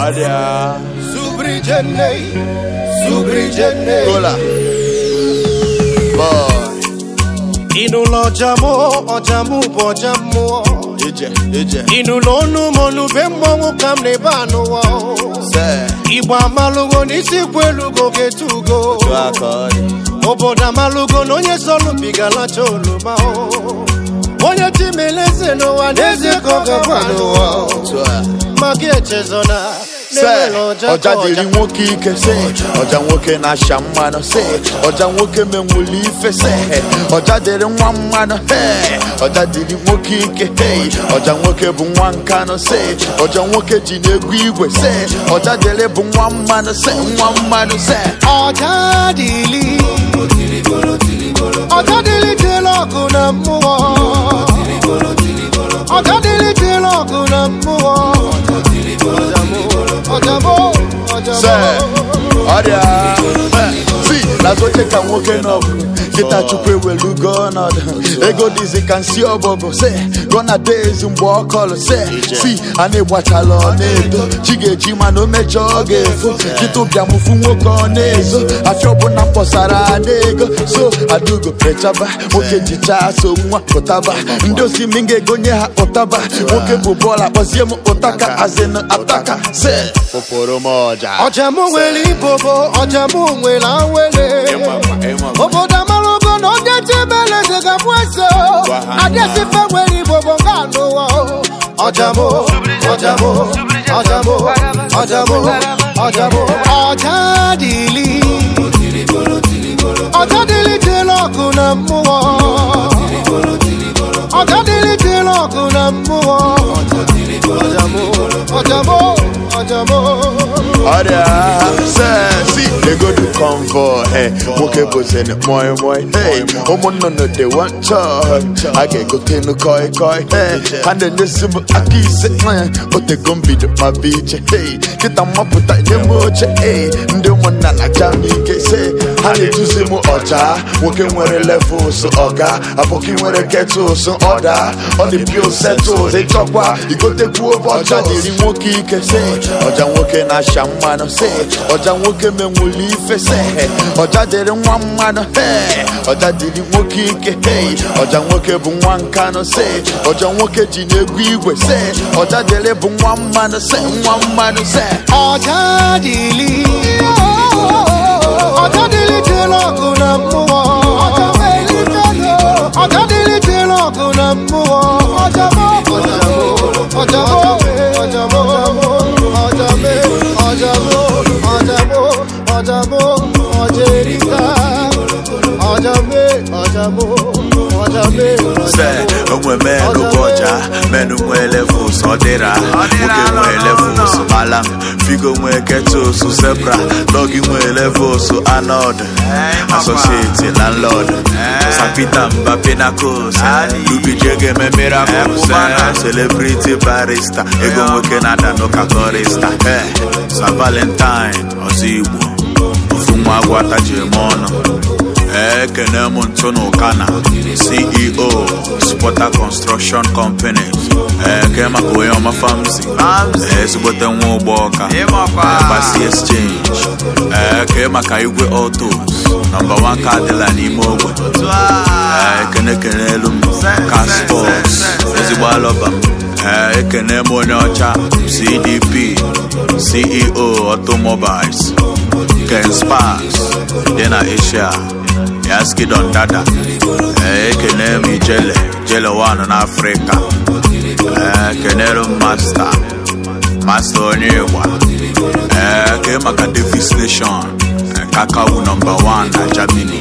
ọdịa Subrijene, Subrijene. kola boy Ịnụlọ ọjamụ, ọjamụ bụ ọja mmụọ. ije ije Ịnụlọ ọnụ m ọnụbe mmọnwụ ka m na-ebe anụwa. se Igbo amalụgo n'isi kwu elugo ga-etugo. tu aka ọ dị Obodo amalụgo na onye sọlụbigalacha oloma. Onye chimeleze n'ụwa n'ezie ka ọ gakwa n'ụwa. tu a Maka echezona se na-enwere ọja ọja ka dịrị nwoke ike se ọja nwoke na-asha mmanụ se ọja nwoke menwuli ife se ọja dịrị nwa mmanụ he ọja dịrị nwoke ike hey ọja nwoke bụ nwa nkanụ se ọja nwoke ji na-egwu igwe se ọja dịrị bụ nwa mmanụ se nwa mmanụ se ọja dịlị ọja dịlị dịlị ọgụ na mmụọ ọja dịlị dịlị ọgụ na mmụọ ọjamụ se ọjamụ ọrịa si n'azọche ka nwoke n'ọgụ kịta chukwu ewelugo ọnọdụ ego dịzi ka nsi ọbọgụ se gọna days mgbe ọ kọlụ se si a na-egbachala ọ na-edo chi ga-eji mana o mechaa ọ ga-efo kịta ụbịamụfu nwoke ọ na-ezo afịa ọbụla mkpọsara ada ego so adugo pechaba nwoke jichaa so nwa pụtaba ndị osimi ga-egonye ha ụtaba nwoke bụ bọọlụ akpọzie m ụtaka azịnụ ataka se ụpụrụ m ọja ọjamụ nwere ibobo ọjamụ nwere awele obodo amalụgo na onye chibeleze ga-abụ eze adịsife nwere ibobo nga anụwa ọjamụ ọjamụ ọjamụ ọjamụ ọjamụ ọja dịlị ọja dịlị dịlị ọgụ na mmụọ ọja dịlị dịlị ọgụ na mmụọ ọjamụ ọjamụ ọjamụ ọrịa sesi egodu convoy hey, nwoke bụzin moi moi hey, ụmụnnụnụ dị wanchọ a ga-egotenu koi koi hey, ha na-enyesi m aka ise eh, otego mbido ma bụ iche hey, kịta mmapụta nye m oche hey, ndị ụmụnna na-aja m ike se ha na-eduzi m ọja nwoke nwere levels ọga abụkị nwere ketụls ọda ọ dị pio setụls ịchọkwa igotekwu ọja dịrị nwoke ike se ọja nwoke na-asha mmanụ se ọja nwoke menwuli ife se ọja dịrị nwa mmanụ he ọja dịrị nwoke ike hey ọja nwoke bụ nwa nkanụ se ọja nwoke ji na-egwu igwe se ọja dịrị bụ nwa mmanụ se nwa mmanụ se ọja dịlị ọja dịlị dịlị ọgụ na mmụọ ọja dịlị dịlị ọgụ na mmụọ ọjamụ ọjamụ ọjamụ ọjamụ ọjamụ ọjamụ ọjamụ ọjerika ọjamụ ọjamụ ọjamụ se onwe menụ bụ ọja menụ nwee levels ọ dịra nwoke nwee levels alam figo nwee ketos zebra dọgi nwee levels anod asosieti landlord sapita mba pinacos lubijege me miracles eh, celebrity barista ego nwoke na-ada n'ụka korista eh, sa valentine ọzọ igbo ofu nwa agwata ji eme ọnụ ekene m ntụ n'ụkana ceo spota construction companies eke maka onye ọma famsi ezigbote nwa ụgbọ ọka basi exchange eke maka igwe autos nọmba 1 ka adịla n'ime ogbe ekene kene elu m caspos ezigbo alọba m Ee, ekene m onye ọcha cdp ceo automobiles ken spas dị na asia yaskidon dada Ee, ekene m ijele jele wan n'afrịka Ee, ekenere m masta masta onye ịgba Ee, ke maka davis nation Ee, kakawu nọmba 1 na germany